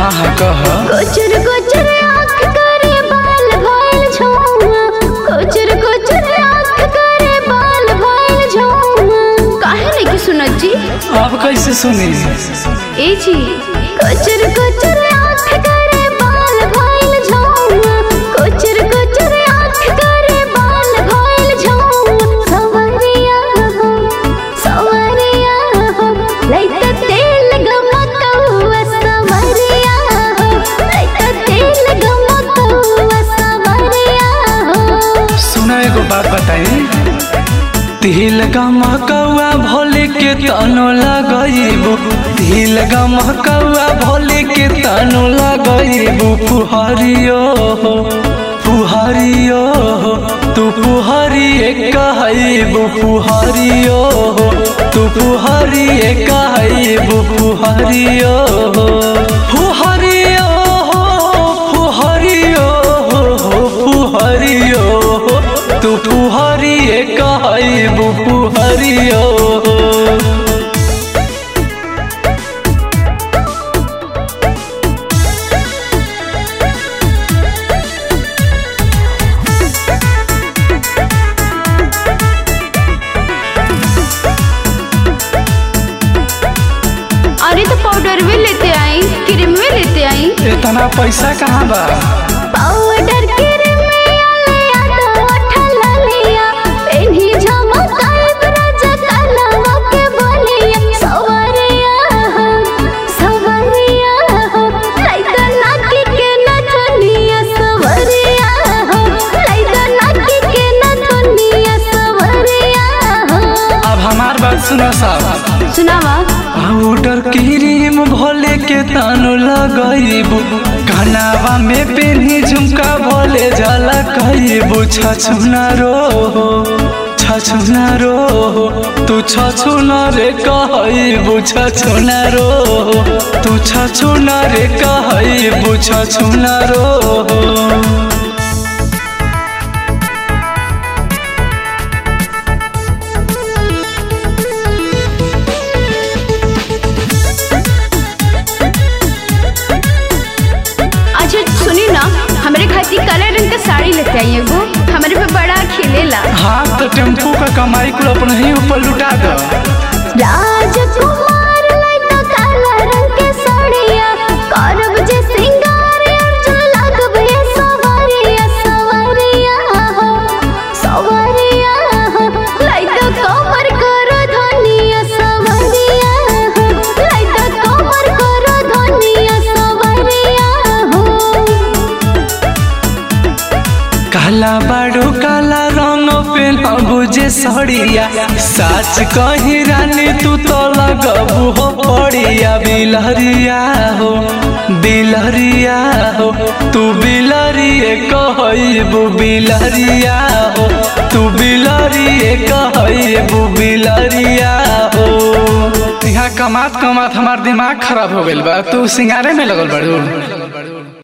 हाँ हाँ कह कोचर कोचर आँख करे बाल भइल झौआ कोचर कोचर आँख करे बाल भइल झौआ काहे नहीं कि सुनत जी अब कैसे सुनी ए जी कोचर कोचर आँख करे बाल भइल झौआ कोचर कोचर आँख करे बाल भइल झौआ सवरिया हो सवरिया हो लइका तेल गमकौआ सवरिया हो लइका तेल गमकौआ सवरिया हो सुना एगो बात बताई तिल गमकौआ भोले के तनो लगैबू तिल गमकौआ भोले के तनो लगैबू पुहरियो हो पुहरियो हो तू पुहरिए कहैबू पुहरियो हो तू पुहरिए कहैबू पुहरियो हो पुहरियो हो पुहरियो हो पुहरियो हो तू पुहरिए कहैबू पुहरियो हो अरे तो पाउडर भी लेते आई क्रीम भी लेते आई इतना पैसा कहाँ बा पाउडर क्रीम ले आता उठला लिया पेन्ही झमकाए राजा कालवा के बोलिया सवरिया हो सवरिया हो लइका नाकी के नथुनिया सवरिया हो लइका नाकी के नथुनिया सवरिया हो अब हमार बात सुनो साहब सुनावा पाउडर क्रीम भोले के तानु लगैबू कनावा में पेनी झुमका भोले जला कहबू छछुना रो छछुना रो तू छछुना रे कहबू छछुना रो तू छछुना रे कहबू छछुना रो अच्छा सुनी ना हमारे खातिर काला रंग का साड़ी लेते आई एगो हमारे पे बड़ा खिलेला हाँ तो टेम्पू का कमाई कुल अपने ही ऊपर लुटा दो राजकुमार लइका काला रंग के साड़िया करब जे सिंगार अर्जुन लागब ये सवरिया सवरिया हो सवरिया हो लइका कमर कर धनिया सवरिया हो लइका कमर कर धनिया सवरिया हो काला बाड़ू काला रंग पेन बुझे सड़िया साच कही रानी तू तो लगबू हो पड़िया बिलहरिया हो बिलहरिया हो तू बिलहरिए कहबू बिलहरिया हो तू बिलहरिए कहबू बिलहरिया हो यहाँ कमात कमात हमार दिमाग खराब हो गइल बा तू सिंगारे में लगल बाड़ू